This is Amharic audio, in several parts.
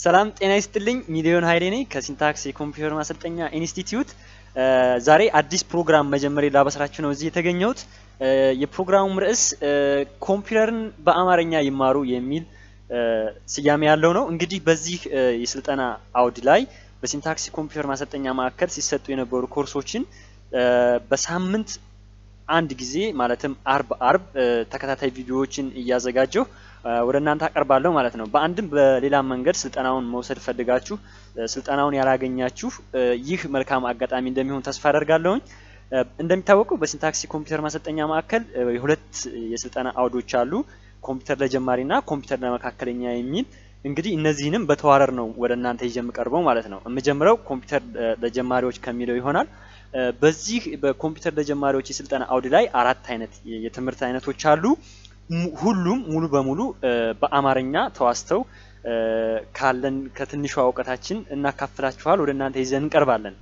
ሰላም ጤና ይስጥልኝ። ሚሊዮን ሀይሌ ነኝ ከሲንታክስ የኮምፒውተር ማሰልጠኛ ኢንስቲትዩት። ዛሬ አዲስ ፕሮግራም መጀመሪያ ላበስራችሁ ነው እዚህ የተገኘሁት። የፕሮግራሙም ርዕስ ኮምፒውተርን በአማርኛ ይማሩ የሚል ስያሜ ያለው ነው። እንግዲህ በዚህ የስልጠና አውድ ላይ በሲንታክስ የኮምፒውተር ማሰልጠኛ ማዕከል ሲሰጡ የነበሩ ኮርሶችን በሳምንት አንድ ጊዜ ማለትም አርብ አርብ ተከታታይ ቪዲዮዎችን እያዘጋጀሁ ወደ እናንተ አቀርባለሁ ማለት ነው። በአንድም በሌላም መንገድ ስልጠናውን መውሰድ ፈልጋችሁ ስልጠናውን ያላገኛችሁ ይህ መልካም አጋጣሚ እንደሚሆን ተስፋ አደርጋለሁኝ። እንደሚታወቀው በሲንታክስ የኮምፒውተር ማሰልጠኛ ማዕከል የሁለት የስልጠና አውዶች አሉ፣ ኮምፒውተር ለጀማሪ እና ኮምፒውተር ለመካከለኛ የሚል እንግዲህ እነዚህንም በተዋረር ነው ወደ እናንተ ይዤ የምቀርበው ማለት ነው። የምጀምረው ኮምፒውተር ለጀማሪዎች ከሚለው ይሆናል። በዚህ በኮምፒውተር ለጀማሪዎች የስልጠና አውድ ላይ አራት አይነት የትምህርት አይነቶች አሉ። ሁሉም ሙሉ በሙሉ በአማርኛ ተዋስተው ካለን ከትንሿ እውቀታችን እናካፍላችኋል ወደ እናንተ ይዘን እንቀርባለን።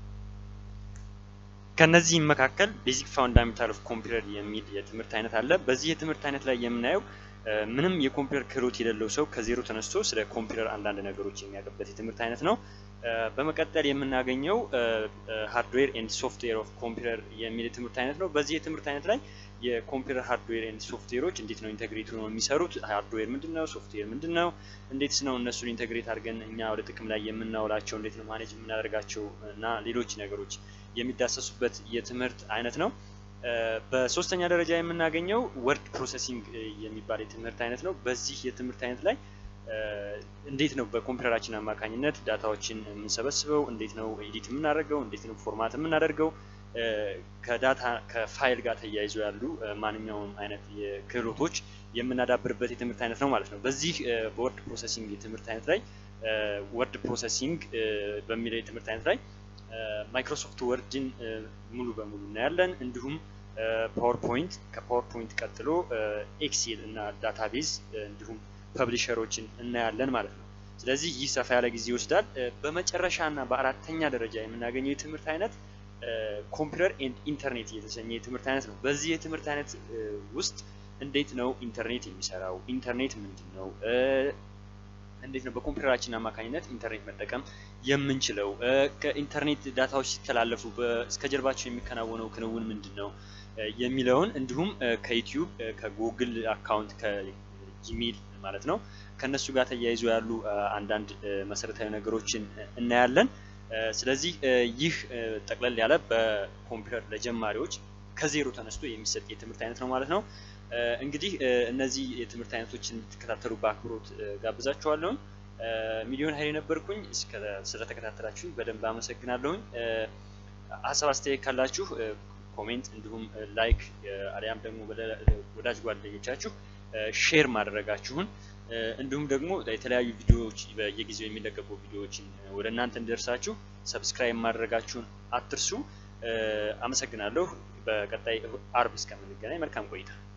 ከነዚህም መካከል ቤዚክ ፋውንዳሜንታል ኦፍ ኮምፒውተር የሚል የትምህርት አይነት አለ። በዚህ የትምህርት አይነት ላይ የምናየው ምንም የኮምፒውተር ክህሎት የሌለው ሰው ከዜሮ ተነስቶ ስለ ኮምፒውተር አንዳንድ ነገሮች የሚያውቅበት የትምህርት አይነት ነው። በመቀጠል የምናገኘው ሃርድዌር ኤንድ ሶፍትዌር ኦፍ ኮምፒውተር የሚል የትምህርት አይነት ነው። በዚህ የትምህርት አይነት ላይ የኮምፒውተር ሃርድዌር ኤንድ ሶፍትዌሮች እንዴት ነው ኢንተግሬት ነው የሚሰሩት፣ ሃርድዌር ምንድን ነው፣ ሶፍትዌር ምንድን ነው፣ እንዴትስ ነው እነሱን ኢንተግሬት አድርገን እኛ ወደ ጥቅም ላይ የምናውላቸው፣ እንዴት ነው ማኔጅ የምናደርጋቸው እና ሌሎች ነገሮች የሚዳሰሱበት የትምህርት አይነት ነው። በሶስተኛ ደረጃ የምናገኘው ወርድ ፕሮሰሲንግ የሚባል የትምህርት አይነት ነው። በዚህ የትምህርት አይነት ላይ እንዴት ነው በኮምፒውተራችን አማካኝነት ዳታዎችን የምንሰበስበው፣ እንዴት ነው ኤዲት የምናደርገው፣ እንዴት ነው ፎርማት የምናደርገው፣ ከዳታ ከፋይል ጋር ተያይዞ ያሉ ማንኛውም አይነት ክህሎቶች የምናዳብርበት የትምህርት አይነት ነው ማለት ነው። በዚህ በወርድ ፕሮሰሲንግ የትምህርት አይነት ላይ ወርድ ፕሮሰሲንግ በሚለው የትምህርት አይነት ላይ ማይክሮሶፍት ወርድን ሙሉ በሙሉ እናያለን። እንዲሁም ፓወርፖይንት ከፓወርፖይንት ቀጥሎ ኤክሴል እና ዳታቤዝ እንዲሁም ፐብሊሸሮችን እናያለን ማለት ነው። ስለዚህ ይህ ሰፋ ያለ ጊዜ ይወስዳል። በመጨረሻ እና በአራተኛ ደረጃ የምናገኘው የትምህርት አይነት ኮምፒውተር ኤንድ ኢንተርኔት የተሰኘ የትምህርት አይነት ነው። በዚህ የትምህርት አይነት ውስጥ እንዴት ነው ኢንተርኔት የሚሰራው፣ ኢንተርኔት ምንድን ነው፣ እንዴት ነው በኮምፒውተራችን አማካኝነት ኢንተርኔት መጠቀም የምንችለው፣ ከኢንተርኔት ዳታዎች ሲተላለፉ እስከ ጀርባቸው የሚከናወነው ክንውን ምንድን ነው የሚለውን እንዲሁም ከዩቲዩብ ከጉግል አካውንት ከጂሜል ማለት ነው ከነሱ ጋር ተያይዞ ያሉ አንዳንድ መሰረታዊ ነገሮችን እናያለን። ስለዚህ ይህ ጠቅለል ያለ በኮምፒውተር ለጀማሪዎች ከዜሮ ተነስቶ የሚሰጥ የትምህርት አይነት ነው ማለት ነው። እንግዲህ እነዚህ የትምህርት አይነቶችን እንድትከታተሉ በአክብሮት ጋብዛችኋለሁኝ። ሚሊዮን ሀይል ነበርኩኝ። ስለተከታተላችሁኝ በደንብ አመሰግናለሁኝ። ሀሳብ አስተያየት ካላችሁ ኮሜንት፣ እንዲሁም ላይክ አሊያም ደግሞ ወዳጅ ጓደኞቻችሁ ሼር ማድረጋችሁን እንዲሁም ደግሞ የተለያዩ ቪዲዮዎች በየጊዜው የሚለቀቁ ቪዲዮዎችን ወደ እናንተ እንዲደርሳችሁ ሰብስክራይብ ማድረጋችሁን አትርሱ። አመሰግናለሁ። በቀጣይ አርብ እስከምንገናኝ መልካም ቆይታ